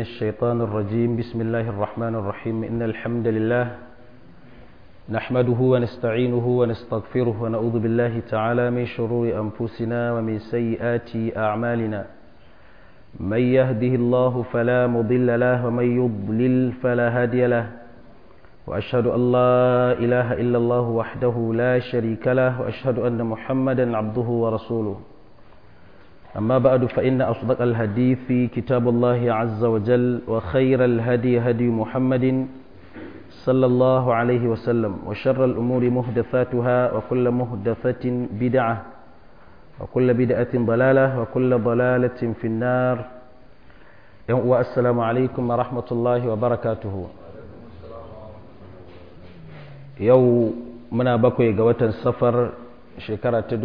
الشيطان الرجيم بسم الله الرحمن الرحيم إن الحمد لله نحمده ونستعينه ونستغفره ونعوذ بالله تعالى من شرور أنفسنا ومن سيئات أعمالنا من يهده الله فلا مضل له ومن يضلل فلا هادي له وأشهد أن لا إله إلا الله وحده لا شريك له وأشهد أن محمدا عبده ورسوله أما بعد فإن أصدق الحديث في كتاب الله عز وجل وخير الهدي هدي محمد صلى الله عليه وسلم وشر الأمور مهدثاتها وكل مهدثة بدعة وكل بدعة ضلالة وكل ضلالة في النار والسلام عليكم ورحمة الله وبركاته yau muna bakwai ga watan safar shekara ta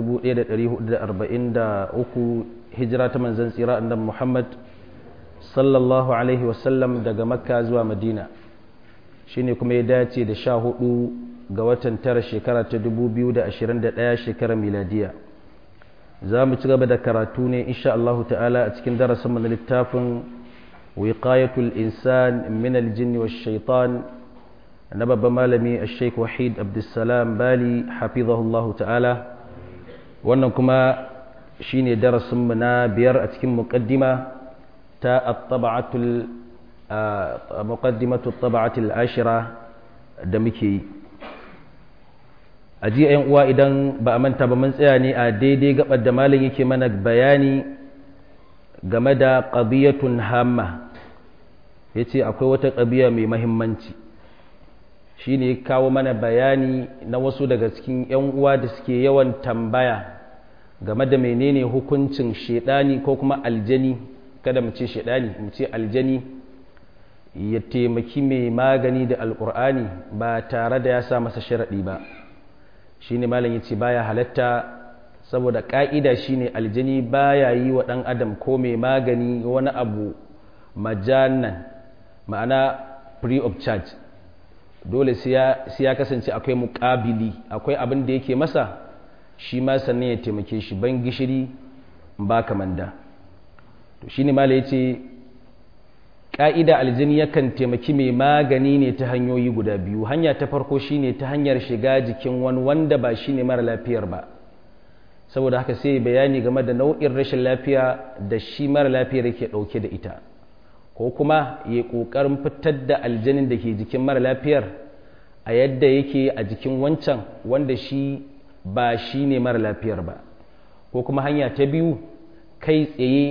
1443 hijira ta manzan tsira annabi Muhammad sallallahu alaihi wasallam daga makka zuwa madina shine kuma ya dace da sha hudu ga watan tara shekara ta 2021 shekarar miladiya za mu ci gaba da karatu ne insha Allah ta'ala a cikin darasin na littafin wiqayatul insan min aljinni wash shaitan na babban malami a sheik wahid abdulsalam bali hafizahullahu ta'ala wannan kuma shine darasinmu na biyar a cikin muqaddima ta muqaddimatu taba'atul ashira da muke yi a ji yan uwa idan ba a manta ba mun tsaya ne a daidai gabar da malam yake mana bayani game da qadiyatun hamma yace akwai wata ƙabiya mai mahimmanci shi ne kawo mana bayani na wasu daga cikin 'yan uwa da suke yawan tambaya game da menene hukuncin shedani ko kuma aljani kada mu ce shedani mu ce aljani ya taimaki mai magani da alkur'ani ba tare da ya sa masa sharaɗi ba shi ne malam ya ce baya halatta saboda ƙa'ida shi ne aljani baya yi wa ɗan adam ko mai magani wani abu majanan ma'ana free of charge dole sai ya kasance akwai muƙabili akwai abin da yake masa shi ma sannan ya taimake shi ban gishiri ba kamanda to shi ne mala ya ce ƙa'ida aljini yakan taimaki mai magani ne ta hanyoyi guda biyu hanya ta farko shi ne ta hanyar shiga jikin wani wanda ba shi ne mara lafiyar ba saboda haka sai bayani game da nau'in rashin lafiya da shi mara lafiyar yake ɗauke da ita ko kuma ya ƙoƙarin fitar da aljanin da ke jikin mara lafiyar a yadda yake a jikin wancan wanda shi ba shi ne mara lafiyar ba ko kuma hanya ta biyu kai tsaye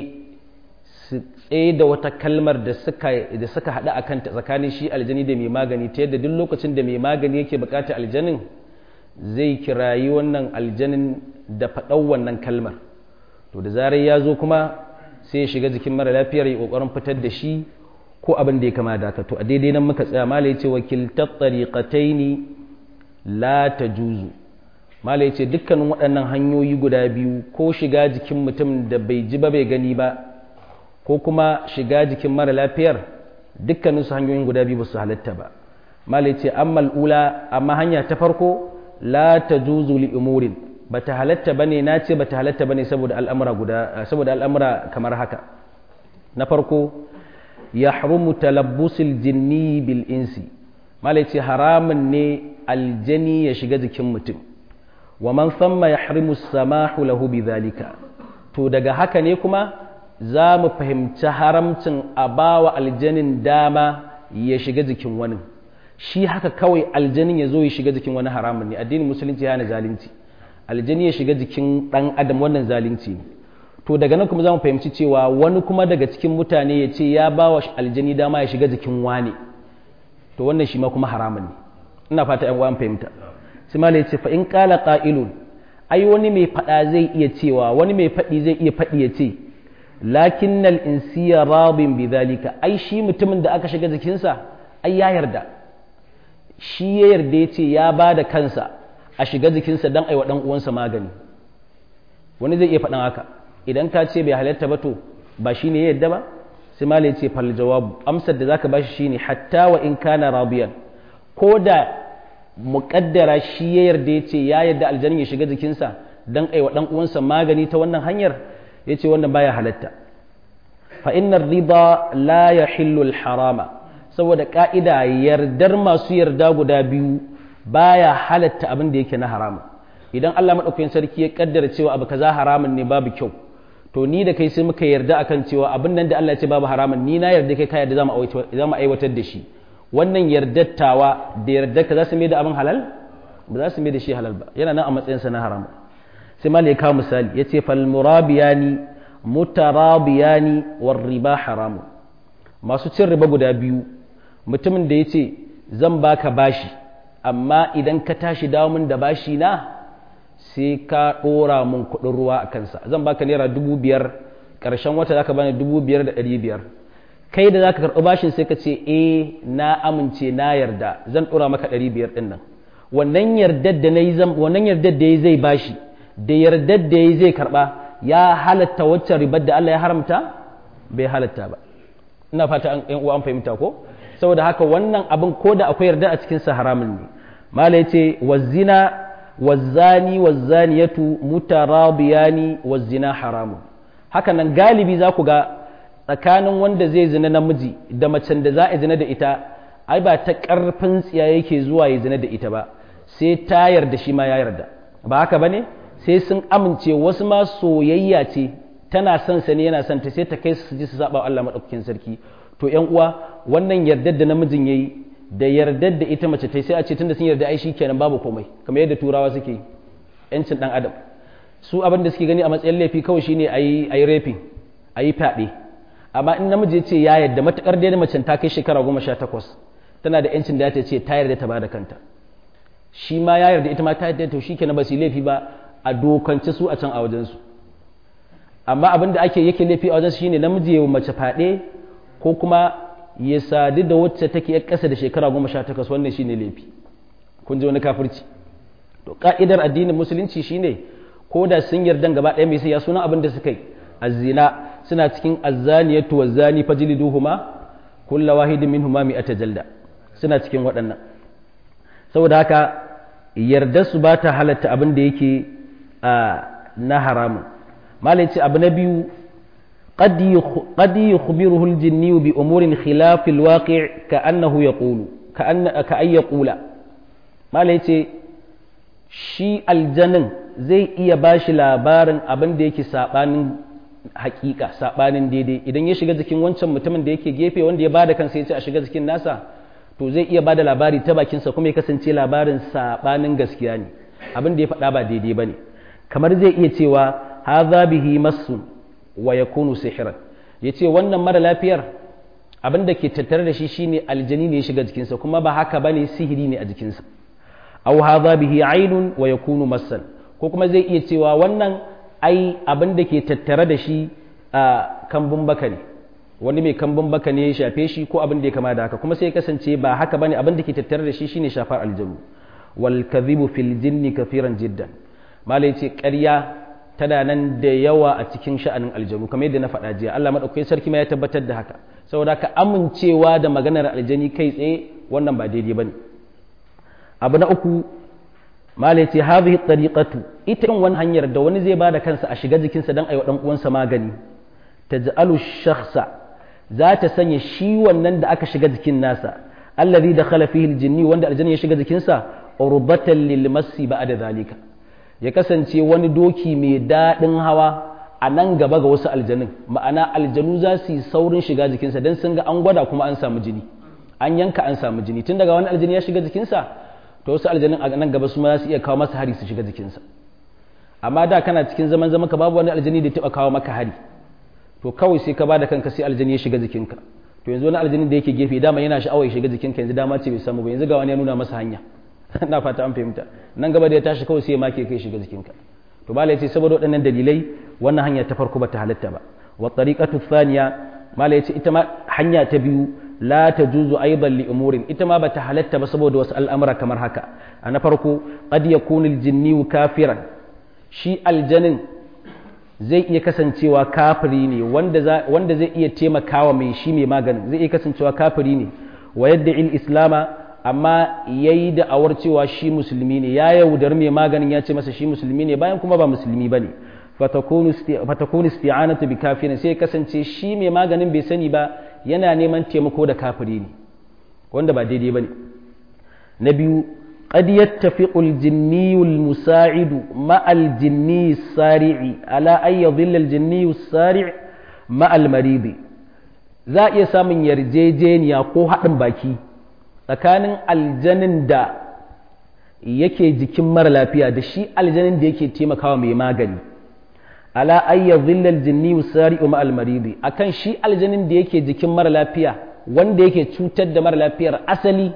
su tsaye da wata kalmar da suka haɗu a kanta tsakanin shi aljani da mai magani ta yadda duk lokacin da mai magani yake buƙatar aljanin zai kirayi wannan aljanin da faɗau wannan kalmar to da zarar ya zo kuma sai ya shiga jikin mara lafiyar ya kokarin fitar da shi ko abin da ya kama da haka to a daidai nan muka tsaya mala yace wakiltat tariqataini la tajuzu mala yace dukkanin waɗannan hanyoyi guda biyu ko shiga jikin mutum da bai ji ba bai gani ba ko kuma shiga jikin mara lafiyar dukkanin su hanyoyin guda biyu ba su halatta ba mala yace amma ula amma hanya ta farko la tajuzu li umurin bata halatta bane na ce bata halatta bane saboda al'amura guda saboda al'amura kamar haka na farko yahrumu talabbusul jinni bil insi malai ce haramun ne aljani ya shiga jikin mutum wa man thamma yahrimu samahu lahu bidhalika to daga haka ne kuma za mu fahimci haramcin a bawa aljanin dama ya shiga jikin wani shi haka kawai aljanin ya zo ya shiga jikin wani haramun ne addinin musulunci ya na zalunci aljani ya shiga jikin ɗan adam wannan zalunci ne to daga nan kuma za mu fahimci cewa wani kuma daga cikin mutane ya ce ya ba wa aljani dama ya shiga jikin wane to wannan shi ma kuma haramun ne ina fata yan uwan fahimta sai malai ce fa in qala qa'ilun ai wani mai fada zai iya cewa wani mai fadi zai iya fadi ya ce lakinnal insiya radin bidhalika ai shi mutumin da aka shiga jikinsa ai ya yarda shi ya yarda ya ce ya ba da kansa a shiga jikinsa don aiwa ɗan uwansa magani wani zai iya faɗin haka idan ka ce bai halatta ba to ba shi ne yadda ba sai malai ce fal jawabu amsar da zaka bashi shine hatta wa in kana rabiyan ko da muƙaddara shi ya yarda ya ce ya yarda aljanin ya shiga jikinsa don aiwa ɗan uwansa magani ta wannan hanyar ya ce wannan baya halatta fa innar riba la yahillu harama saboda ka'ida yardar masu yarda guda biyu baya halatta abin da yake na haramun idan Allah madaukakin sarki ya kaddara cewa abu kaza haramun ne babu kyau to ni da kai sai muka yarda akan cewa abin nan da Allah ya ce babu haramun ni na yarda kai ka yarda za mu aiwatar da shi wannan yardattawa da yardar ka za su mai da abin halal ba za su mai da shi halal ba yana nan a matsayinsa na haram sai malai kawo misali ya ce fal murabiyani mutarabiyani war riba haramu masu cin riba guda biyu mutumin da ya ce zan baka bashi amma idan ka tashi dawo min da bashi na sai ka ɗora mun kuɗin ruwa a kansa zan baka naira dubu biyar ƙarshen wata za ka bani dubu biyar da ɗari biyar kai da za ka karɓi bashin sai ka ce e na amince na yarda zan ɗora maka ɗari biyar ɗin nan wannan yardar da na yi wannan yardar da ya zai bashi da yardar da ya zai karɓa ya halatta waccan ribar da Allah ya haramta bai halatta ba ina fata an uwa an fahimta ko saboda haka wannan abin ko da akwai yarda a cikin sa haramun ne mala yace wazina wazzani wazzaniyatu mutarabiyani wazzina haramun haka nan galibi za ku ga tsakanin wanda zai zina namiji da macen da za a zina da ita ai ba ta ƙarfin tsiya yake zuwa ya zina da ita ba sai ta yarda shi ma ya yarda ba haka ba ne sai sun amince wasu ma soyayya ce tana son sa ne yana son ta sai ta kai su ji su saba Allah madaukakin sarki to ƴan uwa wannan yardar da namijin yayi da yardar da ita mace ta sai a ce tunda sun yarda ai kenan babu komai kamar yadda turawa suke yancin dan adam su abin da suke gani a matsayin laifi kawai shine ayi ayi raping ayi fyaɗe amma in namiji ya ce ya yarda matakar dai macen ta kai shekara goma sha takwas tana da yancin da ta ce ta yarda ta bada kanta shi ma ya yarda ita ma ta yarda to shi kenan ba su laifi ba a dokance su a can a wajensu amma abin da ake yake laifi a wajensu shine namiji ya mace faɗe ko kuma ya sadu da wacce take ya ƙasa da shekara goma sha takwas wannan shine laifi kun ji wani kafirci to ka'idar addinin musulunci shine ko da sun yarda gaba ɗaya mai sai ya sunan abin da suka yi azzina suna cikin azzaniyatu wazzani fajliduhuma kullu wahidin minhuma mi'ata jalda suna cikin waɗannan saboda haka yarda su ba ta halatta abin da yake na haramun malai ce abu na biyu قد يخبره الجني بأمور خلاف الواقع كأنه يقول كأن كأن يقول ما ليتي shi aljanin zai iya ba shi labarin abin da yake saɓanin hakika saɓanin daidai idan ya shiga jikin wancan mutumin da yake gefe wanda ya bada kansa ya ce a shiga jikin nasa to zai iya bada labari ta bakinsa kuma ya kasance labarin saɓanin gaskiya ne abin da ya faɗa ba daidai ba ne kamar zai iya cewa haza bihi masu wa yakunu sihiran ya ce wannan mara lafiyar abin da ke tattare da shi shine aljani ne ya shiga jikinsa kuma ba haka bane sihiri ne a jikinsa aw hadha bihi ainun wa yakunu massan ko kuma zai iya cewa wannan ai abin da ke tattare da shi a kambun baka ne wani mai kambun baka ne ya shafe shi ko abin da ya kama da haka kuma sai ya kasance ba haka bane abin da ke tattare da shi shine shafar aljanu wal kadhibu fil jinni kafiran jiddan malai ce ƙarya tana nan da yawa a cikin sha'anin aljanu kamar yadda na faɗa jiya Allah madaukakin sarki ma ya tabbatar da haka saboda ka amincewa da maganar aljani kai tsaye wannan ba daidai bane abu na uku malai ce hadhihi tariqatu ita yin wani hanyar da wani zai bada kansa a shiga jikinsa dan aiwa dan uwansa magani taj'alu shakhsa za ta sanya shi wannan da aka shiga jikin nasa allazi dakhala fihi aljinni wanda aljanni ya shiga jikinsa urbatan lil masi ba'da zalika ya kasance wani doki mai daɗin hawa a nan gaba ga wasu aljanun ma'ana aljanu za su yi saurin shiga jikinsa don sun ga an gwada kuma an samu jini an yanka an samu jini tun daga wani aljani ya shiga jikinsa to wasu aljanun a nan gaba su ma za su iya kawo masa hari su shiga jikinsa amma da kana cikin zaman zaman ka babu wani aljani da taɓa kawo maka hari to kawai sai ka ba da kanka sai aljani ya shiga jikinka to yanzu wani aljani da yake gefe dama yana sha'awar ya shiga jikinka yanzu dama ce bai samu ba yanzu ga wani ya nuna masa hanya na fata an fahimta nan gaba da ya tashi kawai sai ya make kai shiga jikinka to bala yace saboda waɗannan dalilai wannan hanya ta farko bata halatta ba wa tariqatu thaniya mala yace ita ma hanya ta biyu la tajuzu aidan li umurin ita ma bata halatta ba saboda wasu al'amura kamar haka a na farko qad yakunu al-jinni kafiran shi aljanin zai iya kasancewa kafiri ne wanda wanda zai iya taimakawa mai shi mai maganin zai iya kasancewa kafiri ne wa yadda il islama amma ya yi da'awar cewa shi musulmi ne ya yaudar mai maganin ya ce masa shi musulmi ne bayan kuma ba musulmi ba ne fatakunu isti'anatu bi kafirin sai kasance shi mai maganin bai sani ba yana neman taimako da kafiri ne wanda ba daidai bane na biyu قد يتفق الجني المساعد مع الجني السارع على أن يظل الجني السارع مع المريض za a iya samun yarjejeniya ko haɗin baki tsakanin aljanin da yake jikin mara lafiya da shi aljanin da yake taimakawa mai magani ala ayya zillal jinni usari'u ma almaridi akan shi aljanin da yake jikin mara lafiya wanda yake cutar da mara lafiyar asali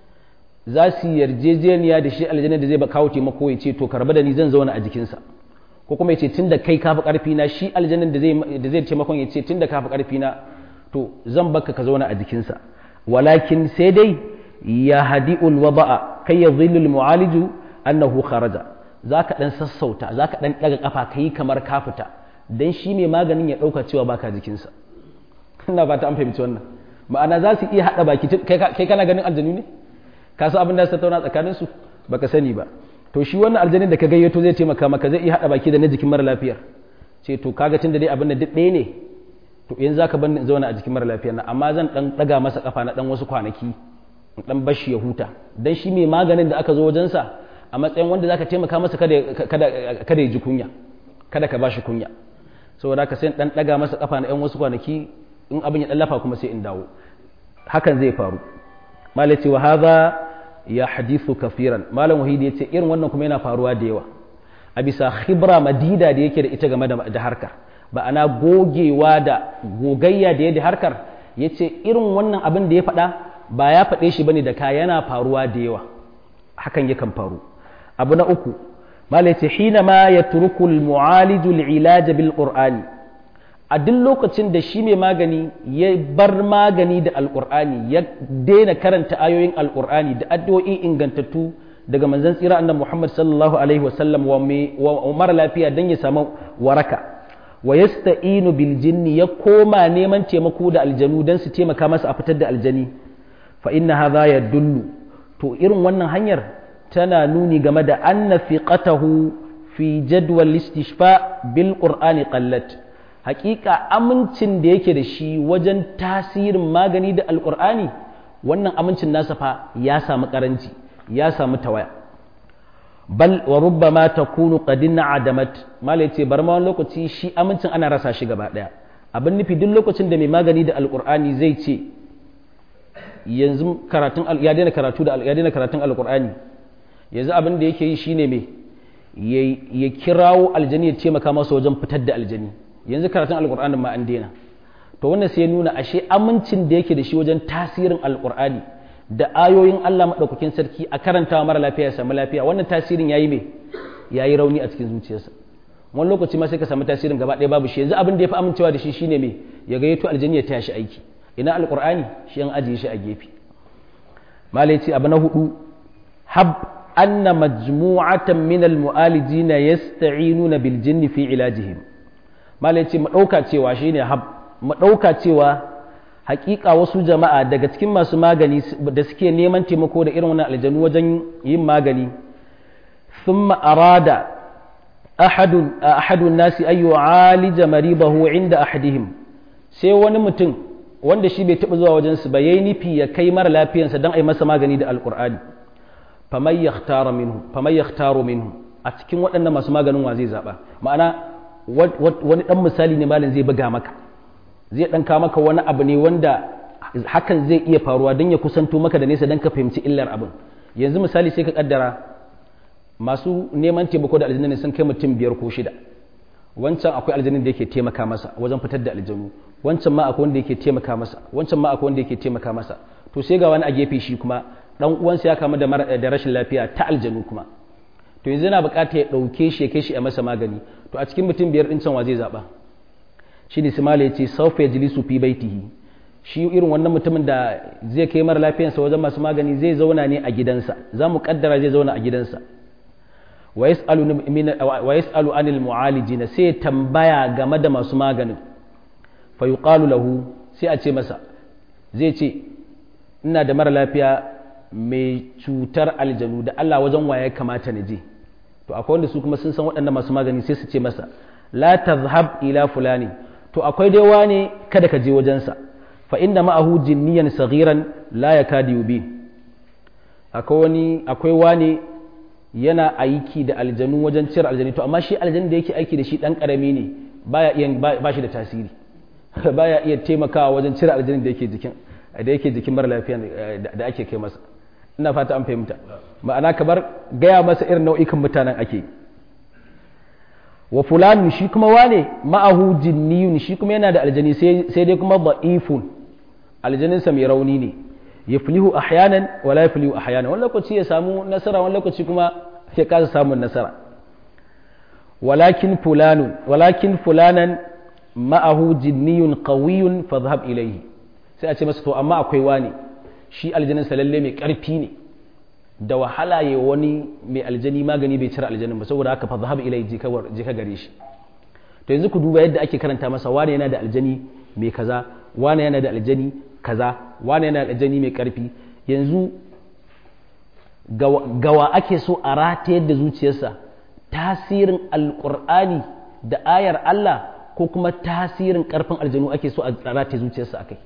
za su yarjejeniya da shi aljanin da zai ba kawo taimako ya ce to karba da ni zan zauna a jikinsa ko kuma ya ce tun da kai kafi karfi na shi aljanin da zai taimakon ya ce tun da kafi karfi na to zan baka ka zauna a jikinsa walakin sai dai ya hadi'ul wada'a kai ya zillul mu'aliju annahu kharaja zaka dan sassauta zaka dan daga kafa kai kamar ka fita dan shi mai maganin ya dauka cewa baka jikinsa ina ba ta an fahimci wannan ma'ana za su iya hada baki kai kana ganin aljanu ne ka san abin da su tattauna tsakanin su baka sani ba to shi wannan aljanin da ka gayyato zai taimaka maka zai iya hada baki da na jikin mara lafiyar ce to kaga tun da dai abin da duk ɗaya ne to in zaka bar ni zauna a jikin mara lafiyar nan amma zan dan daga masa kafa na dan wasu kwanaki in dan bashi ya huta dan shi mai maganin da aka zo wajen sa a matsayin wanda zaka taimaka masa kada kada kada ya ji kunya kada ka bashi kunya saboda ka sai dan daga masa kafa na yan wasu kwanaki in abin ya dan lafa kuma sai in dawo hakan zai faru malai ce wa hadha ya hadithu kafiran malam wahidi ya ce irin wannan kuma yana faruwa da yawa a bisa khibra madida da yake da ita game da harkar ba ana gogewa da gogayya da yadda harkar ya ce irin wannan abin da ya faɗa ba ya faɗe shi bane da ka yana faruwa da yawa hakan yakan faru abu na uku malai ce hina ma ya turukul mu'alijul ilaja bil qur'ani a duk lokacin da shi mai magani ya bar magani da alƙur'ani ya daina karanta ayoyin alƙur'ani da addu'o'i ingantattu daga manzon tsira annabi Muhammad sallallahu alaihi wasallam wa mara lafiya dan ya samu waraka wa yasta'inu bil jinni ya koma neman taimako da aljanu dan su taimaka masa a fitar da aljani fa inna hadha yadullu to irin wannan hanyar tana nuni game da anna fiqatahu fi jadwal istishfa bil qur'ani qallat hakika amincin da yake da shi wajen tasirin magani da alkur'ani wannan amincin nasa fa ya samu karanci ya samu tawaya bal wa rubbama takunu qadinna adamat mala yace bar ma wani lokaci shi amincin ana rasa shi gaba daya abin nufi duk lokacin da mai magani da alkur'ani zai ce yanzu karatun ya daina karatu da ya daina karatun alkur'ani yanzu abin da yake yi shine me ya kirawo aljani ya taimaka masa wajen fitar da aljani yanzu karatun alkur'ani ma an daina to wannan sai ya nuna ashe amincin da yake da shi wajen tasirin alkur'ani da ayoyin Allah madaukakin sarki a karantawa mara lafiya ya samu lafiya wannan tasirin yayi me yayi rauni a cikin zuciyarsa wani lokaci ma sai ka samu tasirin gaba ɗaya babu shi yanzu abin da ya fi amincewa da shi shine me ya gayyato aljanni ya taya shi aiki ina alkur'ani shi an ajiye shi a gefe malai ce abu na hudu hab anna majmu'atan min almu'alijina yasta'inuna bil jinni fi ilajihim malai ce mu ɗauka cewa shine hab mu ɗauka cewa hakika wasu jama'a daga cikin masu magani da suke neman taimako da irin wannan aljanu wajen yin magani thumma arada ahadun ahadun nasi ay yu'alija maridahu inda ahadihim sai wani mutum wanda shi bai taɓa zuwa wajen su ba yayi nufi ya kai mara lafiyansa dan ai masa magani da alqur'ani faman yakhtaru minhu faman yakhtaru minhu a cikin waɗannan masu maganin wa zai zaba ma'ana wani ɗan misali ne malin zai buga maka zai ɗan kawo maka wani abu ne wanda hakan zai iya faruwa don ya kusanto maka da nesa don ka fahimci illar abin yanzu misali sai ka kaddara masu neman taimako da aljanna sun kai mutum biyar ko shida wancan akwai aljannin da yake taimaka masa wajen fitar da aljanu wancan ma akwai wanda yake taimaka masa wancan ma akwai wanda yake taimaka masa to sai ga wani a gefe shi kuma dan uwansa ya kama da rashin lafiya ta aljanu kuma to yanzu yana bukata ya ɗauke shi ya kai shi a masa magani to a cikin mutum biyar ɗin can wa zai zaɓa shi ne simala ya ce saufa ya jilisu fi baitihi shi irin wannan mutumin da zai kai mara lafiyansa wajen masu magani zai zauna ne a gidansa za mu kaddara zai zauna a gidansa wa yas'alu anil mu'alijina sai ya tambaya game da masu maganin fa yuqalu lahu sai a ce masa zai ce ina da mara lafiya mai cutar aljanu da Allah wajen waye kamata na je to akwai wanda su kuma sun san waɗannan masu magani sai su ce masa la tazhab ila fulani to akwai dai wane kada ka je wajensa fa inna ma'ahu jinniyan saghiran la yakadu yubin akwai wani akwai wane yana aiki da aljanu wajen cire aljanu to amma shi aljanu da yake aiki da shi dan karami ne baya iya ba shi da tasiri baya iya taimakawa wajen cire aljanu da yake jikin da yake jikin mara lafiya da ake kai masa ina fata an fahimta ma'ana kamar gaya masa irin nau'ikan mutanen ake wa fulani shi kuma wane ma'ahu jinniyun shi kuma yana da aljani sai dai kuma da'ifun aljaninsa mai rauni ne ya filihu ahyanan wala ya filihu ahyanan wani lokaci ya samu nasara wani lokaci kuma ya kasa samun nasara walakin fulanun walakin fulanan ma'ahu jinniyun qawiyun fadhhab ilayhi sai a ce masa to amma akwai wani shi aljaninsa lalle mai karfi ne da wahala ya wani mai aljani magani bai cire aljanin ba saboda haka fadhhab ilayhi je ka gare shi to yanzu ku duba yadda ake karanta masa wani yana da aljani mai kaza wani yana da aljani kaza wani yana da aljani mai karfi yanzu gawa ake so a ratayar da zuciyarsa tasirin alkur'ani da ayar Allah ko kuma tasirin karfin aljanu ake so a rataye zuciyarsa akai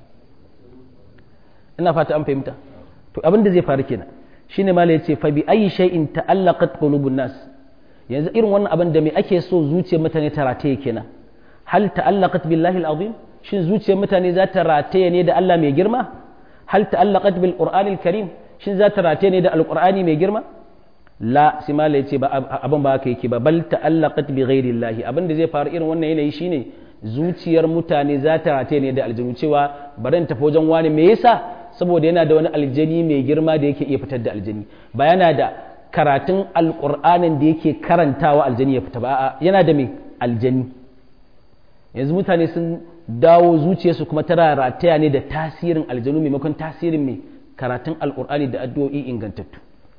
ina fata an fahimta to abin da zai faru kenan shine mala yace fa bi ayi shay'in ta'allaqat qulubun nas yanzu irin wannan abin da me ake so zuciyar mutane ta rataye kenan hal ta'allaqat billahi al-azim shin zuciyar mutane za ta rataye ne da Allah mai girma hal ta'allaqat bil qur'anil karim shin za ta rataye ne da alqur'ani mai girma la sai mala yace ba abin ba haka yake ba bal ta'allaqat bi ghairillahi abin da zai faru irin wannan yanayi shine zuciyar mutane za ta rataye ne da aljanu cewa bari in tafi wajen wani me yasa saboda yana da wani aljani mai girma da yake iya fitar da aljani ba yana da karatun alqur'anin da yake karantawa aljani ya fita ba yana da mai aljani yanzu mutane sun dawo zuciyarsu kuma tana rataya ne da tasirin aljanu maimakon tasirin mai karatun alkur'ani da addu'o'i ingantattu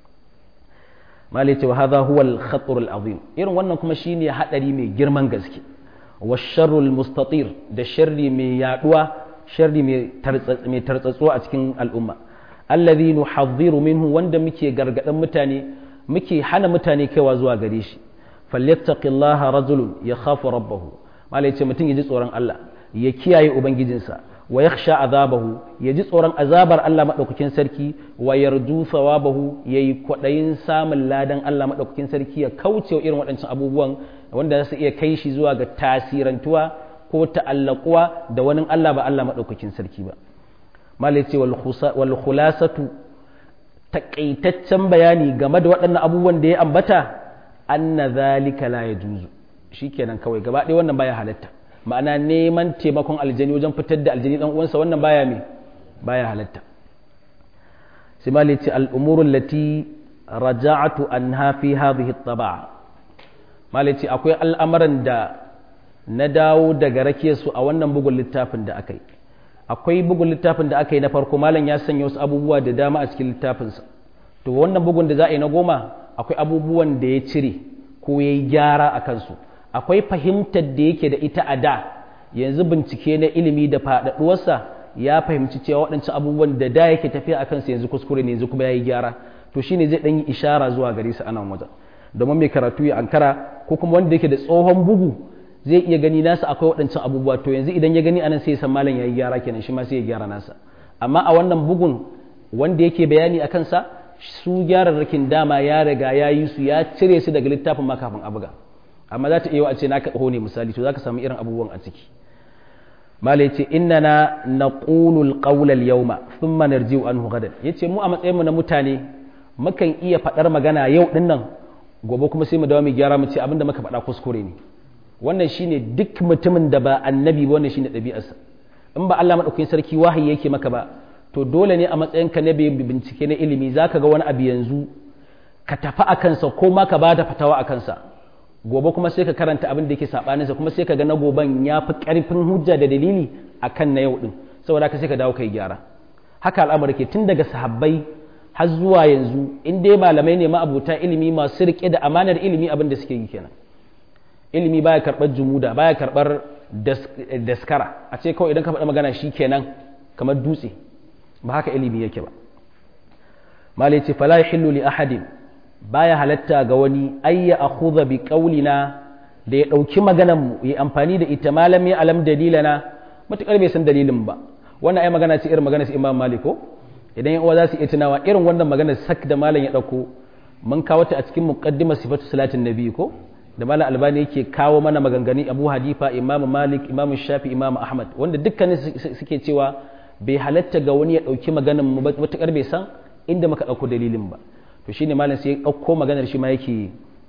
malai ce wa hadha huwa al-khatar al-azim irin wannan kuma shine hadari mai girman gaske wa sharrul mustatir da sharri mai yaduwa sharri mai tartsatsuwa a cikin al'umma alladhi nuhadhiru minhu wanda muke gargadan mutane muke hana mutane kaiwa zuwa gare shi falyattaqillaha rajulun yakhafu rabbahu malai ce mutum ya ji tsoron Allah ya kiyaye ubangijinsa wa yakhsha azabahu ya ji tsoron azabar Allah madaukakin sarki wa yarju thawabahu yayi kwadayin samun ladan Allah madaukakin sarki ya kauce irin waɗancan abubuwan wanda za su iya kai shi zuwa ga tasirantuwa ko ta'allaquwa da wani Allah ba Allah madaukakin sarki ba malai ce wal khulasatu takaitaccen bayani game da waɗannan abubuwan da ya ambata anna zalika la yajuzu shikenan kawai gaba ɗaya wannan baya halatta ma'ana neman taimakon aljani wajen fitar da aljani dan uwansa wannan baya me baya halatta sai ma ce al'umuru lati raja'atu anha fi hadhihi at-taba'a ma ce akwai al'amuran da na dawo daga rake su a wannan bugun littafin da aka yi akwai bugun littafin da aka yi na farko malam ya sanya wasu abubuwa da dama a cikin littafinsa to wannan bugun da za a yi na goma akwai abubuwan da ya cire ko ya yi gyara a kansu akwai fahimtar da yake da ita a da yanzu bincike na ilimi da faɗaɗuwarsa ya fahimci cewa waɗancan abubuwan da da yake tafiya a kansu yanzu kuskure ne yanzu kuma ya yi gyara to shine zai ɗan yi ishara zuwa gare su a nan wajen domin mai karatu ya ankara ko kuma wanda yake da tsohon bugu zai iya gani nasa akwai waɗancan abubuwa to yanzu idan ya gani anan sai ya san malam ya yi gyara kenan shi ma sai ya gyara nasa amma a wannan bugun wanda yake bayani a kansa su gyararrakin dama ya riga ya yi su ya cire su daga littafin ma kafin a buga amma za ta iya a ce na kaɗa ne misali to za ka samu irin abubuwan a ciki malai ce inna na na ƙulul ƙaulal yauma sun manar jiwu an hugadan ya ce mu a matsayinmu na mutane mukan iya faɗar magana yau ɗin nan gobe kuma sai mu dawo mai gyara mu ce abinda muka faɗa kuskure ne wannan shine duk mutumin da ba annabi ba wannan shine ɗabi'arsa in ba Allah maɗaukakin sarki wahayi yake maka ba to dole ne a matsayinka na bincike na ilimi zaka ga wani abu yanzu ka tafi a kansa ko ma ka ba da fatawa a kansa gobe kuma sai ka karanta abin da yake sabaninsa kuma sai ka ga na goben ya fi ƙarfin hujja da dalili a kan na yau ɗin saboda ka sai ka dawo kai gyara haka al'amari ke tun daga sahabbai har zuwa yanzu in dai malamai ne ma'abuta ilimi masu riƙe da amanar ilimi abin da suke yi kenan ilimi baya karɓar jumuda baya karɓar daskara a ce kawai idan ka faɗa magana shi kenan kamar dutse ba haka ilimi yake ba malai ce fala yahillu li ahadin baya halatta ga wani ayya akhudha bi qaulina da ya ɗauki maganar mu ya amfani da ita malami alam dalilana matukar bai san dalilin ba wannan ai magana ce irin magana su imam malik ko idan yan uwa za su iya tunawa irin wannan magana sak da malam ya ɗauko mun kawo ta a cikin muqaddimar sifatu salatin nabi ko da malam albani yake kawo mana maganganu abu hadifa imam malik imam shafi imam ahmad wanda dukkanin suke cewa bai halatta ga wani ya ɗauki maganar mu matukar bai san inda muka ɗauko dalilin ba to shine malam sai ya ɗauko maganar shi ma yake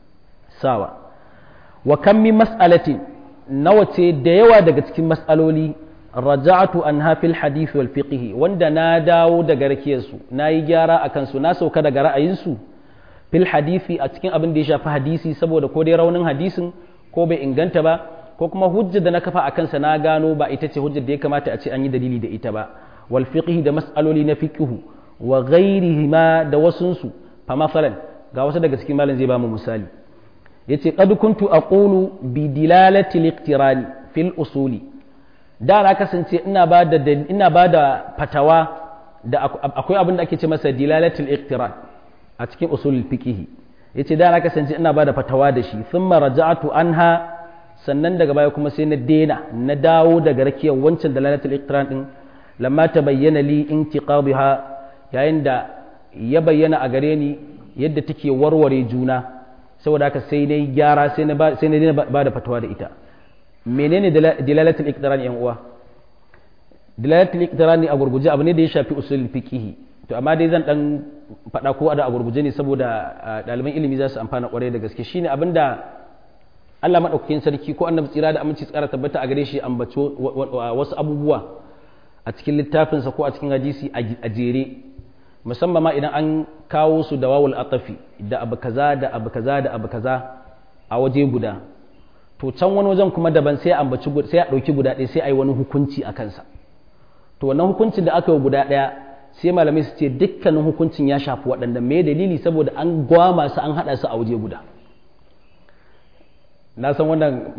sawa wa kan min mas'alatin nawa ce da yawa daga cikin mas'aloli raja'atu an hafil hadith wal fiqh wanda na dawo daga rakiyarsu na yi gyara akan su na sauka daga ra'ayinsu fil hadisi a cikin abin da ya shafi hadisi saboda ko dai raunin hadisin ko bai inganta ba ko kuma hujjar da na kafa a kansa na gano ba ita ce hujjar da ya kamata a ce an yi dalili da ita ba wal fiqh da mas'aloli na fiqh wa ghairihi ma da wasunsu fa masalan ga wasu daga cikin malam zai ba mu misali yace qad kuntu aqulu bi dilalati al-iqtirani fil usuli da na kasance ina ba da ina ba da fatawa da akwai abin da ake ce masa dilalati al-iqtiran a cikin usulul fiqh yace da na kasance ina ba da fatawa da shi thumma raja'tu anha sannan daga baya kuma sai na dena na dawo daga rakiyar wancan dalalatul iqtiran din lamma tabayyana li intiqadha yayin da ya bayyana a gare ni yadda take warware juna saboda haka sai dai gyara sai na ba da fatawa da ita menene dilalatul iqtiran yan uwa dilalatul iqtiran ne a gurguje abu ne da ya shafi usul fiqh to amma dai zan dan faɗa ko da a gurguje ne saboda ɗaliban ilimi za su amfana kwarai da gaske shine abinda Allah madaukakin sarki ko annabi tsira da aminci tsara tabbata a gare shi ambato wasu abubuwa a cikin littafinsa ko a cikin hadisi a jere musamman ma idan an kawo su da wawul atafi da abu kaza da abu kaza da abu kaza a waje guda to can wani wajen kuma daban sai ambaci sai a dauki guda ɗaya sai a yi wani hukunci a kansa to wannan hukuncin da aka yi guda ɗaya sai malamai su ce dukkanin hukuncin ya shafi waɗanda me dalili saboda an gwama su an haɗa su a waje guda na san wannan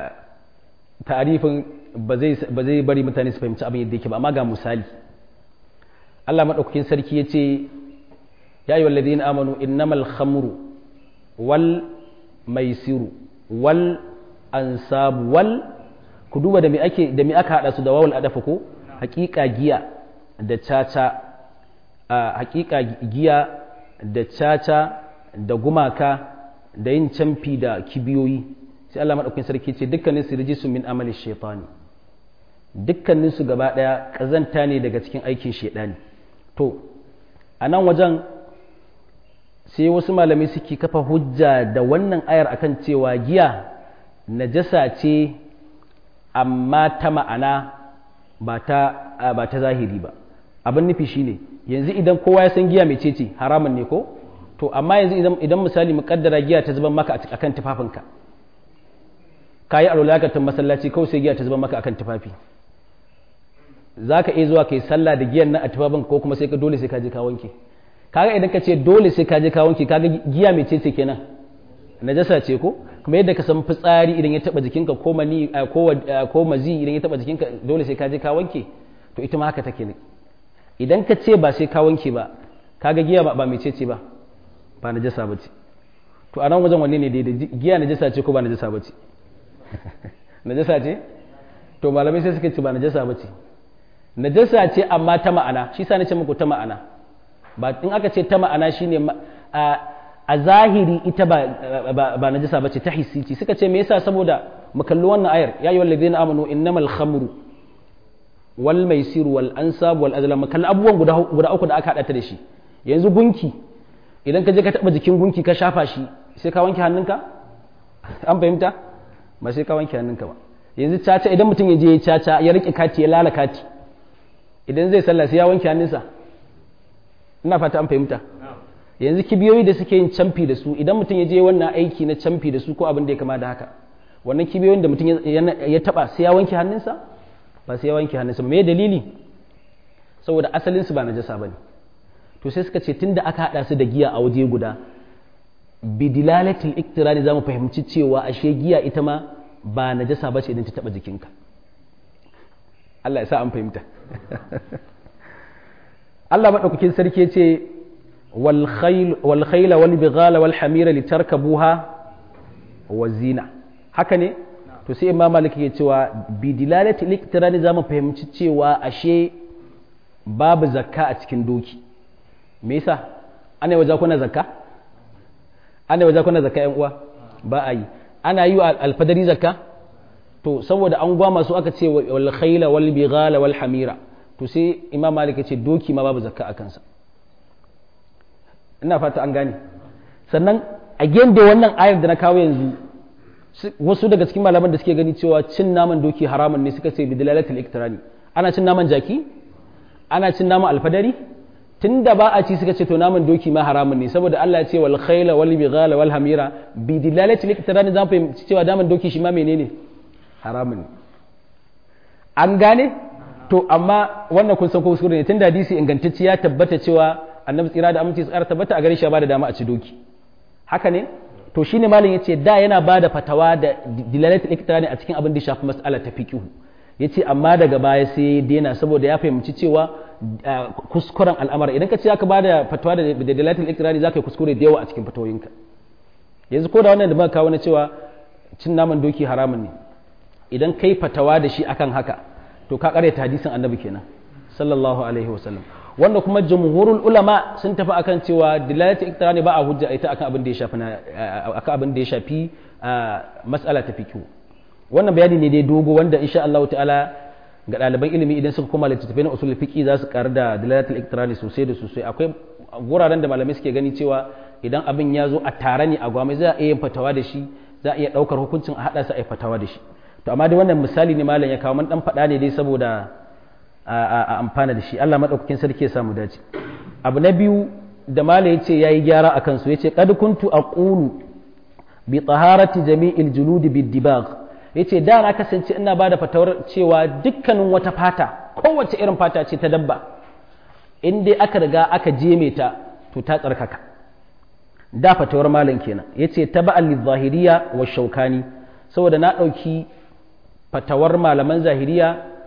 tarifin ba zai bari mutane su fahimci abin yadda yake ba amma ga misali Allah maɗaukakin sarki ya ce ya yi wallazi na amanu innamal khamru wal maisiru wal ansabu wal ku duba da me ake da me aka hada su da wawul adafa ko hakika giya da caca hakika giya da caca da gumaka da yin camfi da kibiyoyi sai Allah maɗaukakin sarki ce dukkanin su rijisu min amali shaitani dukkanin su gaba ɗaya ƙazanta ne daga cikin aikin shaidani to a nan wajen sai wasu malamai suke kafa hujja da wannan ayar akan cewa giya najasa ce amma ta ma'ana ba ta ba ta zahiri ba abin nufi shine yanzu idan kowa ya san giya mai ce haramun ne ko to amma yanzu idan idan misali muƙaddara giya ta zuban maka akan tufafinka kayi alwalakatan masallaci kawai sai giya ta zuban maka akan tufafi za ka iya zuwa kai sallah da giyan nan a tufafin ko kuma sai ka dole sai ka je ka wanke kaga idan ka ce dole sai ka je ka wanke kaga giya mai ce kenan najasa ce ko kuma yadda ka san fitsari idan ya taba jikinka ko mani ko ko mazi idan ya taba jikinka dole sai ka je ka wanke to ita ma haka take ne idan ka ce ba sai ka wanke ba kaga giya ba mai ce ba ba najasa ba ce to a nan wajen wanne ne daidai giya najasa ce ko ba najasa ba ce najasa ce to malamai sai suka ce ba najasa ba ce najasa ce amma ta ma'ana shi sa nace muku ta ma'ana ba in aka ce ta ma'ana shine a zahiri ita ba ba najasa bace ta hissi ce suka ce me yasa saboda mu kalli wannan ayar ya ayyuhal ladina amanu innamal khamru wal maisir wal ansab wal azlam mu kalli abubuwan guda guda uku da aka hada ta da shi yanzu gunki idan ka je ka taba jikin gunki ka shafa shi sai ka wanke hannunka an fahimta ba sai ka wanke hannunka ba yanzu caca idan mutum ya je ya caca ya rike kati ya lala kati idan zai sallah sai ya wanke hannunsa ina fata an fahimta yanzu kibiyoyi da suke yin camfi da su idan mutum ya je wannan aiki na camfi da su ko abin da ya kama da haka wannan kibiyoyin da mutum ya taba sai ya wanke hannunsa ba sai ya wanke hannunsa me dalili saboda asalin su ba najasa bane to sai suka ce tunda aka hada su da giya a waje guda bidilalatil iktirani zamu fahimci cewa ashe giya ita ma ba najasa bace idan ta taba jikinka Allah ya sa an fahimta Allah maɗaukakin sarki ce wal khayla wal bighala wal hamira litarkabuha wa zina haka ne to sai imam malik ke cewa bi dilalati liktirani za mu fahimci cewa ashe babu zakka a cikin doki me yasa ana yi wa zakuna zakka ana yi wa zakuna zakka yan uwa ba a yi ana yi wa alfadari zakka to saboda an gwa masu aka ce wal khayla wal bighala wal hamira to sai imam malik ya ce doki ma babu zakka a kansa ina fata an gane sannan a da wannan ayar da na kawo yanzu wasu daga cikin malaman da suke gani cewa cin naman doki haramun ne suka ce bi dalalatul iktirani ana cin naman jaki ana cin naman alfadari tunda ba a ci suka ce to naman doki ma haramun ne saboda Allah ya ce wal khayla wal bighala wal hamira bi dalalatul iktirani zan fahimci cewa naman doki shi ma menene haramun ne an gane to amma wannan kun san ko kuskure ne tunda hadisi ingantacce ya tabbata cewa annabi tsira da aminci tsara tabbata a gare shi ya bada dama a ci doki haka ne to shine malam yace da yana bada fatawa da dilalatul iktirani a cikin abin da shafi mas'ala ta fiqh yace amma daga baya sai ya daina saboda ya fahimci cewa kuskuren al'amara idan ka ce zaka bada fatawa da dilalatul iktirani zaka yi kuskure da yawa a cikin fatawoyinka yanzu ko da wannan da muka kawo na cewa cin naman doki haramun ne idan kai fatawa da shi akan haka to ka karyata hadisin annabi kenan sallallahu alaihi wasallam wanda kuma jumhurul ulama sun tafi akan cewa dilalatu iktirani ba a hujja ita akan abin da ya shafi akan abin da ya shafi mas'ala ta fiqh wannan bayani ne dai dogo wanda insha Allah ta'ala ga ɗaliban ilimi idan suka koma littattafai na usul fiqh za su karu da dilalatul iktirani sosai da sosai akwai guraren da malamai suke gani cewa idan abin ya zo a tare ne a gwamai za a iya fatawa da shi za a iya ɗaukar hukuncin a haɗa su a yi fatawa da shi to amma dai wannan misali ne malam ya kawo man dan faɗa ne dai saboda a amfana da shi Allah maɗaukakin sarki ya samu dace abu na biyu da mala yace yayi gyara akan su yace qad kuntu aqulu bi taharati jami'il juludi bid dibagh yace da na kasance ina bada fatawar cewa dukkanin wata fata kowace irin fata ce ta dabba in dai aka riga aka jeme ta to ta tsarkaka da fatawar malam kenan yace taba'al lidh-zahiriyya wa shaukani saboda na ɗauki fatawar malaman zahiriya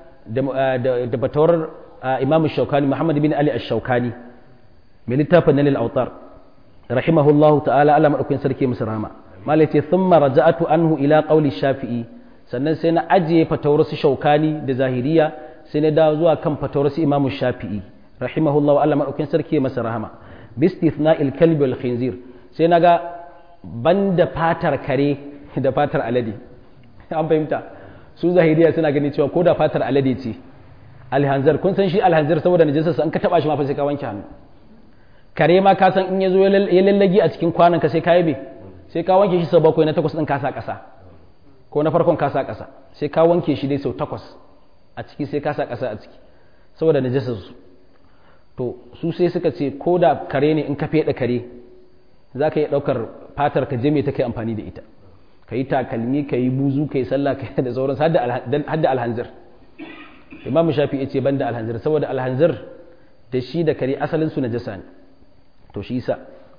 da fatawar imamu shaukani muhammad bin ali ash-shaukani mai littafin nalil autar rahimahullahu ta'ala ala madaukakin sarki musu rama malai ce thumma raja'atu anhu ila qawli shafi'i sannan sai na ajiye fatawar su shaukani da zahiriya sai na dawo zuwa kan fatawar su imamu shafi'i rahimahullahu ala madaukakin sarki masa rahama bi istithna'il kalbi wal khinzir sai naga banda fatar kare da fatar alade an fahimta su zahiriya suna gani cewa ko da fatar alade ce alhanzar kun san shi alhanzar saboda najisarsa an ka taba shi ma fa sai ka wanke hannu kare ma ka san in ya zo ya lallagi a cikin kwanan ka sai ka yabe sai ka wanke shi sau bakwai na takwas din ka sa ƙasa ko na farkon ka sa ƙasa sai ka wanke shi dai sau takwas a ciki sai ka sa ƙasa a ciki saboda najisar su to su sai suka ce ko da kare ne in ka feɗa kare za ka iya ɗaukar fatar ka je me ta kai amfani da ita ka yi takalmi ka yi buzu ka yi sallah ka yi da sauransu hadda alhanzir imamu shafi ya ce ban da alhanzir saboda alhanzir da shi da kare asalin su najasa ne to shi sa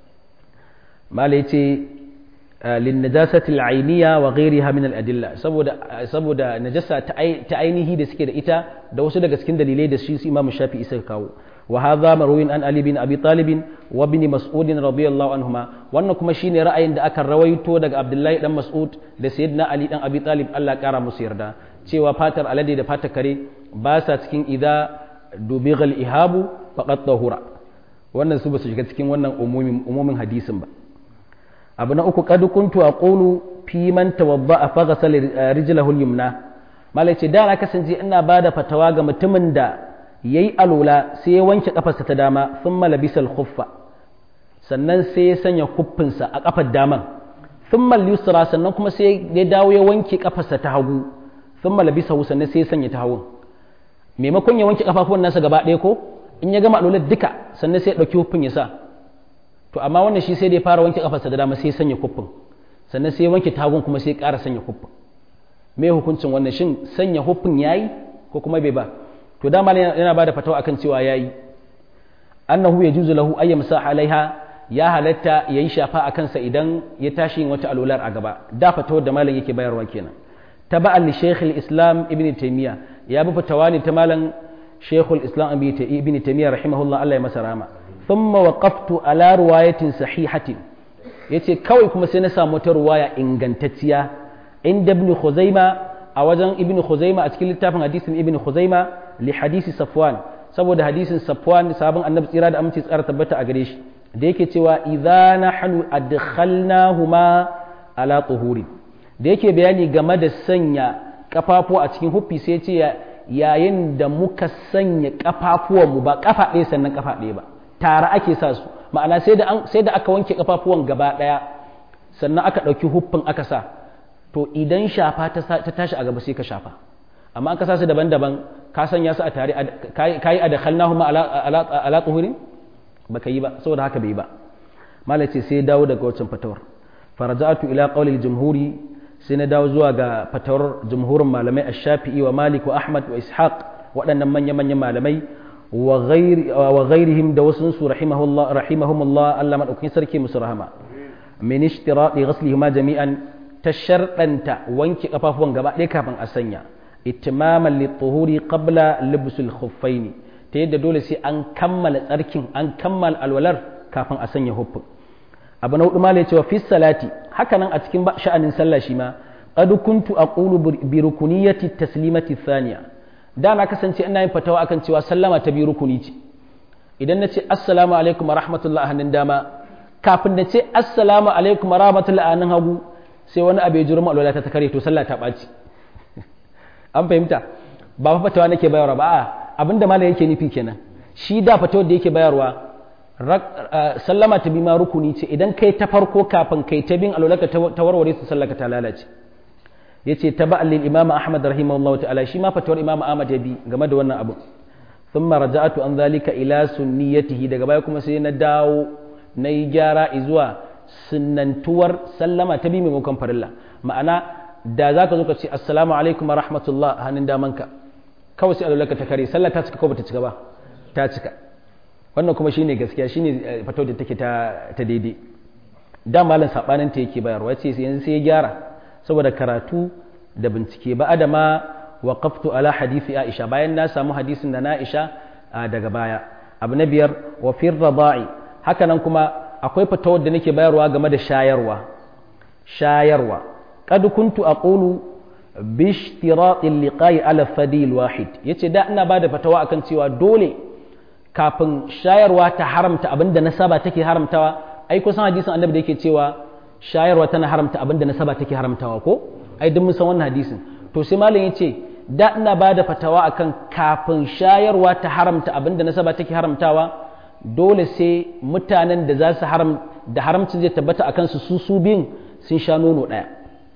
mala ya ce lin najasati al-ainiya wa ghayriha min al-adilla saboda saboda najasa ta ainihi da suke da ita da wasu daga cikin dalilai da shi su imamu shafi isa kawo wa hadha marwin an ali bin abi talib wa ibn mas'ud radiyallahu anhuma wannan kuma shine ra'ayin da aka rawaito daga abdullahi dan mas'ud da sayyidina ali dan abi talib Allah kara musu yarda cewa fatar alade da fatar kare ba sa cikin idza dubighal ihabu faqad tahura wannan su ba su shiga cikin wannan umumin umumin hadisin ba abu na uku qad kuntu aqulu fi man tawadda fa ghasala rijlahu al-yumna malai ce da na kasance ina bada fatawa ga mutumin da ya yi alola sai ya wanke kafarsa ta dama sun malabisal khuffa sannan sai ya sanya kuffinsa a kafar daman sun yusra sannan kuma sai ya dawo ya wanke kafarsa ta hagu sun malabisa sannan sai ya sanya ta hagu maimakon ya wanke kafafuwan nasa gaba ɗaya ko in ya gama alolar duka sannan sai ya ɗauki kuffin ya sa to amma wannan shi sai da ya fara wanke kafarsa da dama sai ya sanya kuffin sannan sai ya wanke tagun kuma sai ya ƙara sanya kuffin me hukuncin wannan shin sanya huffin yayi ko kuma bai ba to dama yana ba da fatawa akan cewa yayi annahu yajuzu lahu ay yamsa alaiha ya halatta yayi shafa a kansa idan ya tashi yin wata alular a gaba da fatawar da malam yake bayarwa kenan taba'an li shaykh islam ibn taymiya ya bi fatawa ne ta malam shaykh islam ibn taymiya rahimahullah Allah ya masa rahama thumma waqaftu ala riwayatin sahihatin yace kawai kuma sai na samu ta ruwaya ingantacciya inda ibn khuzaima a wajen ibn khuzaima a cikin littafin hadisin ibn khuzaima li hadisi safwan saboda hadisin safwan sabon annabi tsira da aminci tsara tabbata a gare shi da yake cewa idza nahnu adkhalnahuma ala tuhuri da yake bayani game da sanya kafafu a cikin huffi sai ce yayin da muka sanya kafafuwanmu ba kafa ɗaya sannan kafa ɗaya ba tare ake sa su ma'ana sai da sai da aka wanke kafafuwan gaba ɗaya sannan aka ɗauki huffin aka sa to idan shafa ta tashi a gaba sai ka shafa amma an ka sa su daban-daban ka sanya su a tare kayi a da khalnahuma ala tuhurin baka yi ba saboda haka bai ba malai ce sai dawo daga wancan fatawar faraja'atu ila qawli jumhuri sai na dawo zuwa ga fatawar jumhurin malamai ash-shafi'i wa malik wa ahmad wa ishaq waɗannan manya-manyan malamai wa ghairihim da wasu su rahimahullah rahimahumullah Allah madaukakin sarki musu rahama min ishtirati ghaslihima jami'an ta sharɗanta wanke kafafuwan gaba ɗaya kafin a sanya itimaman lituhuri qabla libsul khuffaini ta yadda dole sai an kammala tsarkin an kammala alwalar kafin a sanya huffin abu na hudu ma cewa fi salati haka nan a cikin sha'anin sallah shi ma qad kuntu aqulu bi rukuniyati taslimati thaniya da na kasance ina yin fatawa akan cewa sallama ta bi rukuni ce idan na ce assalamu alaikum wa rahmatullahi hannun dama kafin na ce assalamu alaikum wa rahmatullahi hannun hagu sai wani abu ya jurma alwala ta kare to sallah ta ɓaci an fahimta ba fa fatawa nake bayarwa ba a abinda malam yake nufi kenan shi da fatawar da yake bayarwa sallama ta bi ma rukuni ce idan kai ta farko kafin kai ta bin alwalaka ta warware su sallaka ta lalace yace taba'an lil imam ahmad rahimahullahu ta'ala shi ma fatawar imam ahmad ya bi game da wannan abu thumma raja'atu an zalika ila sunniyatihi daga baya kuma sai na dawo na yi gyara zuwa sunnantuwar sallama ta bi maimakon farilla ma'ana da za ka zo ka ce assalamu alaikum wa rahmatullah a hannun damanka kawai sai alulaka ta kare sallah ta cika ko bata cika ba ta cika wannan kuma shine gaskiya shine fato da take ta ta daidai da malam sabanin ta yake bayarwa yace yanzu sai ya gyara saboda karatu da bincike ba adama waqaftu ala hadisi aisha bayan na samu hadisin da na aisha daga baya abu na biyar wa fi rada'i haka nan kuma akwai fatawar da nake bayarwa game da shayarwa shayarwa qad kuntu aqulu bi ishtirati liqa'i ala fadil wahid yace da ina bada fatawa akan cewa dole kafin shayarwa ta haramta abinda nasaba take haramtawa ai kusan hadisin annabi da yake cewa shayarwa tana haramta abinda nasaba take haramtawa ko ai duk mun san wannan hadisin to sai malam yace da ina bada fatawa akan kafin shayarwa ta haramta abinda nasaba take haramtawa dole sai mutanen da za su haram da haramcin zai tabbata a kansu su su biyun sun sha nono ɗaya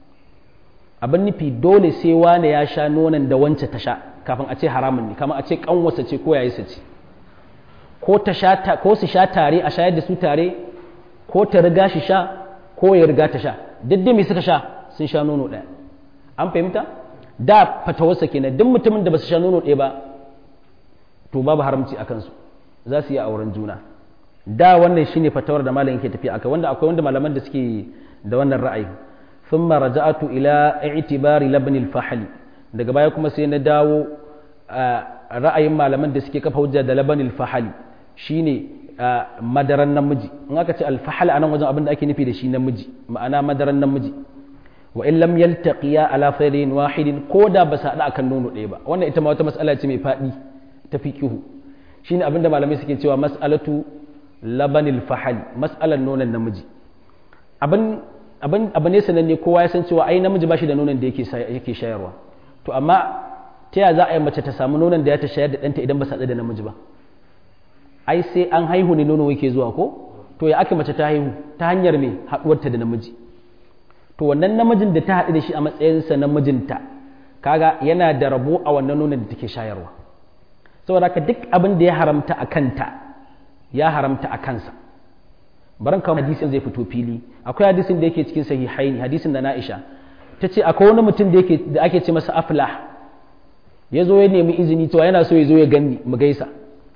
abin nufi dole sai wane ya sha nonon da wance ta sha kafin a ce haramun ne kamar a ce kanwasa ce ko yayi ce ko ta sha ko su sha tare a shayar da su tare ko ta riga shi sha ko ya riga ta sha duk da me suka sha sun sha nono ɗaya an fahimta da fatawarsa kenan duk mutumin da ba su sha nono ɗaya ba to babu haramci a kansu za su yi auren juna da wannan shine fatawar da malam yake tafiya akai wanda akwai wanda malaman da suke da wannan ra'ayi thumma raja'atu ila i'tibari labn al-fahli daga baya kuma sai na dawo ra'ayin malaman da suke kafa hujja da laban al-fahli shine madaran namiji in aka ce al-fahl anan wajen abin da ake nufi da shi namiji ma'ana madaran namiji wa in lam yaltaqiya ala faydin wahidin ko da ba sa hada akan nono ɗaya ba wannan ita ma wata mas'ala ce mai fadi ta fiqihu shine abinda malamai suke cewa mas'alatu labanil fahali mas'alar nonon namiji abin abin abu ne sananne kowa ya san cewa ai namiji bashi da nonon da yake yake shayarwa to amma ta ya za a yi mace ta samu nonon da ya ta shayar da ɗanta idan ba sa da namiji ba ai sai an haihu ne nono yake zuwa ko to ya aka mace ta haihu ta hanyar me haɗuwarta da namiji to wannan namijin da ta haɗu da shi a matsayinsa namijinta kaga yana da rabo a wannan nonon da take shayarwa saboda haka duk abin da ya haramta a kanta ya haramta a kansa baran kawo hadisin zai fito fili akwai hadisin da yake cikin sahihaini hadisin da na'isha ta ce akwai wani mutum da yake da ake ce masa aflah ya zo ya nemi izini to yana so ya zo ya ganni mu gaisa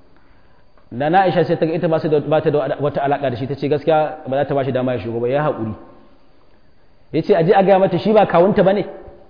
da na'isha sai ta ga ita ba ta da wata alaka da shi ta ce gaskiya ba za ta ba shi dama ya shigo ba ya haƙuri ya ce aje a gaya mata shi ba kawunta ba ne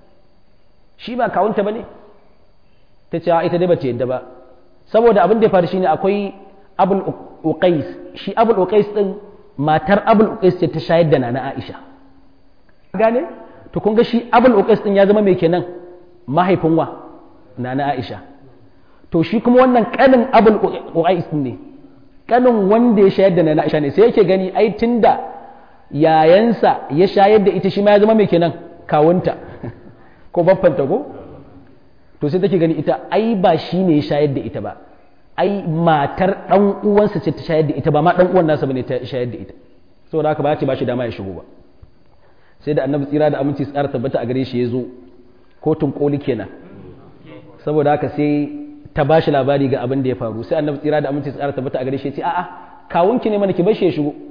shi ba kawunta ba ne ta ce ita dai ba ta yadda ba saboda abin da ya faru shine akwai abul uqais shi abul uqais din matar abul uqais ce ta shayar da nana aisha gane to kun ga shi abul uqais din ya zama mai kenan mahaifin wa nana aisha to shi kuma wannan kanin abul uqais ne kanin wanda ya shayar da nana aisha ne sai yake gani ai tunda yayansa ya shayar da ita shi ma ya zama mai kenan kawunta ko baffanta ko to sai take gani ita ai ba shi ne ya shayar da ita ba ai matar dan uwansa ce ta shayar da ita ba ma dan uwan nasa bane ta shayar da ita saboda haka ba ce ba shi dama ya shigo ba sai da annabi tsira da aminci tsara tabbata a gare shi ya zo kotun koli kenan saboda haka sai ta bashi labari ga abin da ya faru sai annabi tsira da aminci tsara tabbata a gare shi ya ce a'a kawunki ne mana ki bar shi ya shigo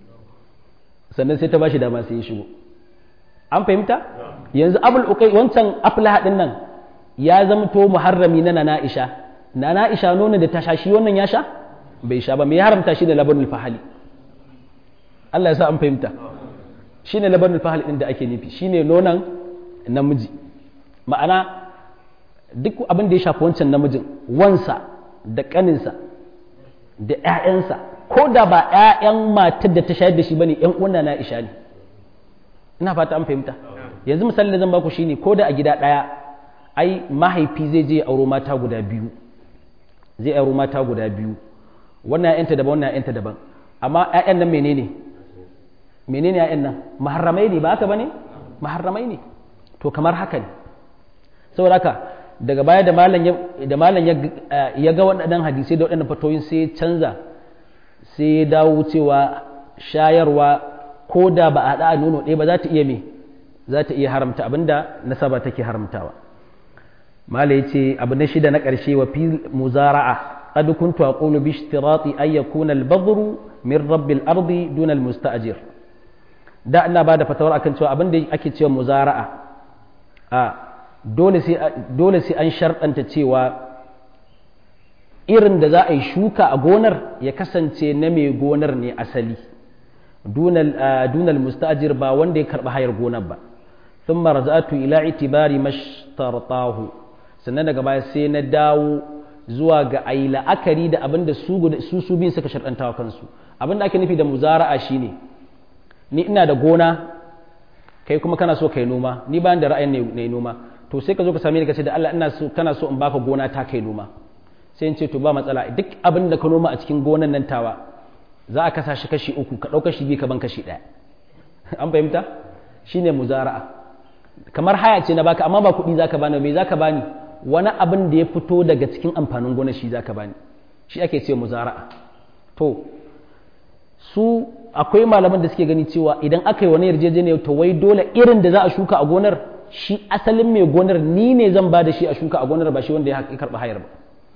sannan sai ta bashi dama sai ya shigo an fahimta yanzu abul ukai wancan aflaha din nan ya zamto muharrami na nana Aisha nana Aisha nonon da ta sha shi wannan ya sha bai sha ba me ya haramta shi da labanul fahali Allah ya sa an fahimta shine labanul fahali din da ake nufi shine nonon namiji ma'ana duk abin da ya shafi wancan namijin wansa da kaninsa da ƴaƴansa ko da ba ƴaƴan matar da ta shayar da shi bane ƴan uwan na Aisha ne ina fata an fahimta yanzu misali da zan baku shine ko da a gida ɗaya ai mahaifi zai je auro mata guda biyu zai auro mata guda biyu wannan ƴaƴanta daban wannan ƴaƴanta daban amma ƴaƴan nan menene menene ƴaƴan nan maharramai ne ba haka bane maharramai ne to kamar haka ne saboda haka daga baya da malam da malam ya ga waɗannan hadisai da waɗannan fatoyin sai ya canza sai ya dawo cewa shayarwa ko da ba a haɗa a nono ɗaya ba za ta iya me za ta iya haramta abinda nasaba take haramtawa mala yace abu na shida na ƙarshe wa fil muzara'a qad kuntu aqulu bi ishtirati an yakuna al-badru min rabbil ardi dun al-musta'jir da ina ba da fatawar akan cewa abin da ake cewa muzara'a a dole sai dole sai an sharɗanta cewa irin da za a yi shuka a gonar ya kasance na mai gonar ne asali dunal musta'jir ba wanda ya karɓi hayar gonar ba ثم رجعت إلى اعتبار ما اشترطاه sannan daga baya sai na dawo zuwa ga ayi la'akari da abin da su su bin suka sharɗanta wa kansu abin da ake nufi da muzara'a shine ni ina da gona kai kuma kana so kai noma ni bayan da ra'ayin ne noma to sai ka zo ka same ni ka ce da Allah ina so kana so in baka gona ta kai noma sai in ce to ba matsala duk abin da ka noma a cikin gonan nan tawa za a kasa shi kashi uku ka ɗauka shi biyu ka ban kashi ɗaya an fahimta shine muzara'a kamar haya ce na baka amma ba kuɗi zaka bani me zaka bani wani abin da ya fito daga cikin amfanin gona shi zaka bani shi ake ce muzara'a to su akwai malaman da suke gani cewa idan aka yi wani yarjejeniya to wai dole irin da za a shuka a gonar shi asalin mai gonar ni ne zan ba da shi a shuka a gonar ba shi wanda ya karɓi hayar ba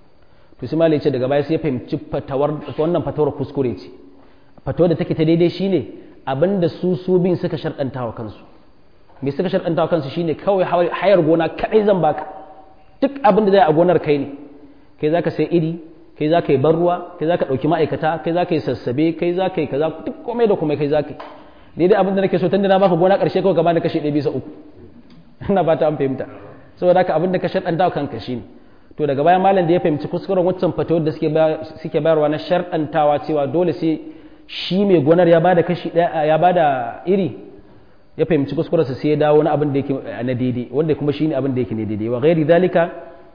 to sai malai ce daga baya sai ya fahimci fatawar wannan fatawar kuskure ce fatawar da take ta daidai shine abinda su su bin suka sharɗanta wa kansu me suka sharɗanta wa kansu shine kawai hayar gona kadai zan baka duk abin da zai a gonar kai ne kai zaka sai iri kai zaka yi ban ruwa kai zaka ɗauki ma'aikata kai zaka yi sassabe kai zaka yi kaza duk komai da komai kai zaka yi daidai abin da nake so tunda na baka gona ƙarshe kawai ka bani kashi ɗaya bisa uku ina ba ta an fahimta saboda haka abin da ka sharɗanta wa kanka shine to daga bayan malam da ya fahimci kuskuren waccan fatawar da suke suke bayarwa na sharɗantawa cewa dole sai shi mai gonar ya bada kashi ɗaya ya bada iri ya fahimci kuskurensa sai ya dawo na abin da yake na daidai wanda kuma shine abin da yake ne daidai wa ghairi dalika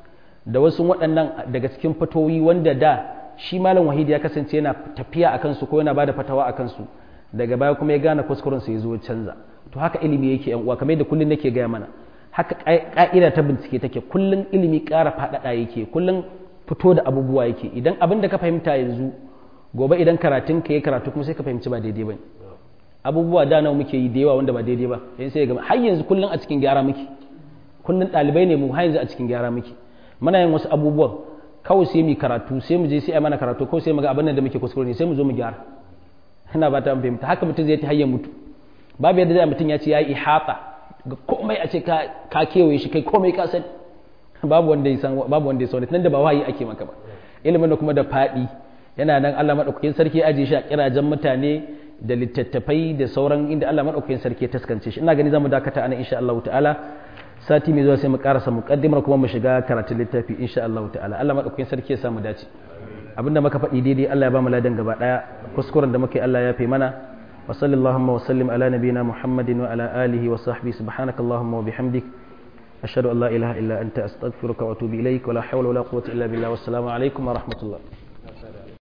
da wasu waɗannan daga cikin fatoyi wanda da shi malam wahid ya kasance yana tafiya a kansu ko yana bada fatawa a kansu daga baya kuma ya gane kuskurensa ya zo canza to haka ilimi yake yan uwa kamar yadda kullun nake gaya mana haka ka'ida ta bincike take kullun ilimi ƙara faɗaɗa yake kullun fito da abubuwa yake idan abin da ka fahimta yanzu gobe idan karatun ka yi karatu kuma sai ka fahimci ba daidai ba abubuwa da nawa muke yi da yawa wanda ba daidai ba yanzu sai ga har yanzu kullun a cikin gyara muke kullun ɗalibai ne mu har yanzu a cikin gyara muke muna yin wasu abubuwan kawai sai mu karatu sai mu je sai a mana karatu ko sai mu ga abin da muke kuskure ne sai mu zo mu gyara ina ba ta fahimta haka mutum zai ta hayya mutu babu yadda zai mutum ya ce ya yi ihata ga komai a ce ka kewaye shi kai komai ka sani babu wanda ya san babu wanda ya san nan da ba wahayi ake maka ba ilimin da kuma da fadi yana nan Allah madaukakin sarki ya aje shi a kirajen mutane da littattafai da sauran inda Allah madaukakin sarki ya taskance shi ina gani zamu dakata anan insha Allah ta'ala sati mai zuwa sai mu karasa muqaddimar kuma mu shiga karatun littafi insha Allah ta'ala Allah madaukakin sarki ya samu dace abinda muka faɗi daidai Allah ya ba mu ladan gaba daya kuskuren da muke Allah ya fi mana وصلى اللهم وسلم على نبينا محمد وعلى آله وصحبه سبحانك اللهم وبحمدك أشهد أن لا إله إلا أنت أستغفرك وأتوب إليك ولا حول ولا قوة إلا بالله والسلام عليكم ورحمة الله